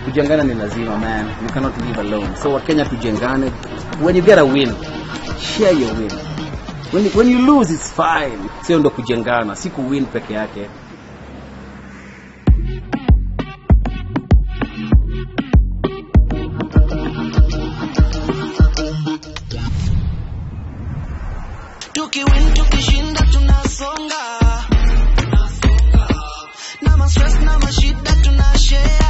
kujengana ni lazima man you cannot live alone so wakenya tujengane when you get a win share your win when you, when you lose it's fine sio ndo kujengana si kuwin peke yake tukiwin tukishinda tunasonga na mastress na mashida tunashare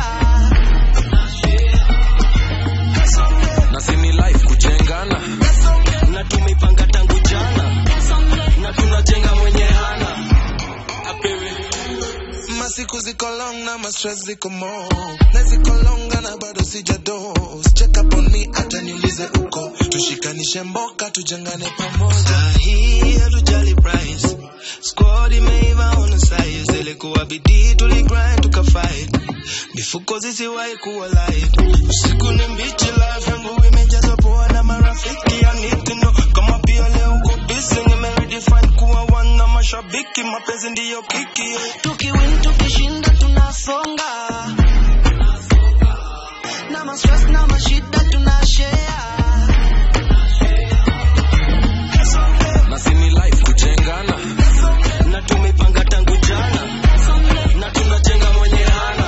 na sini life kujengana na tumeipanga tangu jana na tunajenga mwenye hana apewe masiku ziko long na mastress ziko mo na ziko longa na bado sijados check up on me hata niulize uko tushikanishe mboka tujengane pamoja hii hatujali price squad imeiva on size ilikuwa bidii tuligrind tukafight mifuko zisiwahi kuwa light usiku ni mbichi life yangu imejazwa poa na marafiki I need to know kama pia leo uko busy nimeredefine kuwa one na mashabiki mapenzi ndiyo kiki tukiwin tukishinda tunasonga na mastress na mashida tunashare na sini life kujengana na tumeipanga tangu jana na tunajenga mwenye hana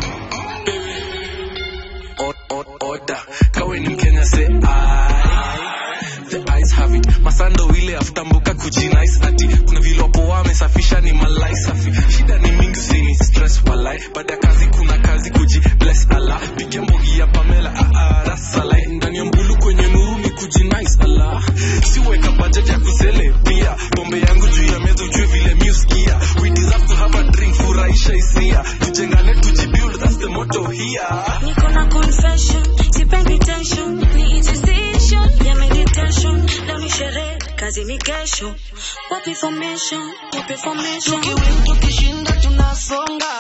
O- o- oda kawe ni mkenya se the eyes have it masando ile aftambuka kujinais ati kuna vile wapo wamesafisha ni malai safi shida ni mingi usini stress walai baada ya kazi kuna kazi kuji bless ala piga mbogi ya pamela aarasalai ndani ya mbulu kwenye nuru ni kujinais ala siweka budget ya kusele pia pombe yangu juu ya meza ujue vile miuskia we deserve to have a drink furahisha hisia tujengane tujibuild that's the motto here Niko na confession, sipendi tension, ni decision ya meditation. Leo ni sherehe, kazi ni kesho. Wapi formation, wapi formation. tukiwin tukishinda tunasonga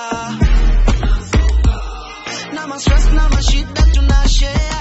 na mastress na mashida tunashare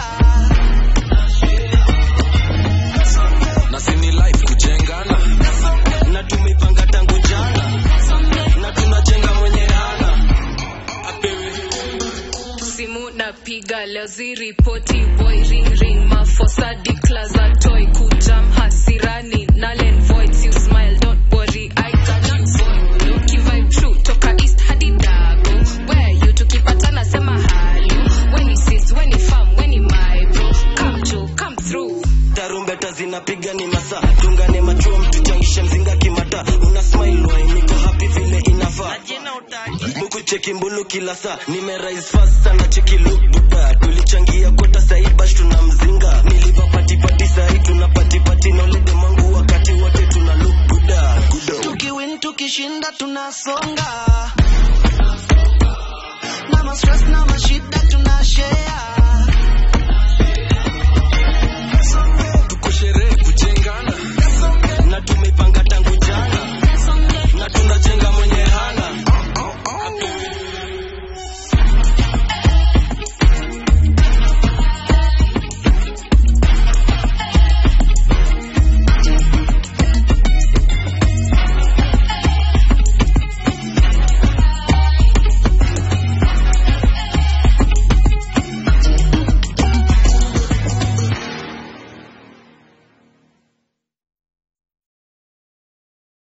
na sini life kujengana na tumeipanga tangu jana na tunajenga mwenye hana apewe simu napiga leo ziripoti boy ring ring mafosa dikla za toy kujam hasirani nalen voids you smile don't worry i cannot spoil you vibe true toka east hadi dago where you tukipatana sema halo when he sees when he farm when he my bro come to come through tarumbeta zinapiga ni masaa tungane machuo mtuchangishe mzinga kimata una smile wai niko happy vile inafaa buku cheki mbulu kila saa nimerise fast sana cheki look buda tulichangia kota saibash tuna mzinga niliva patipati sahi tuna patipati na ulede mangu wakati wote tuna look buda tukiwin tukishinda tunasonga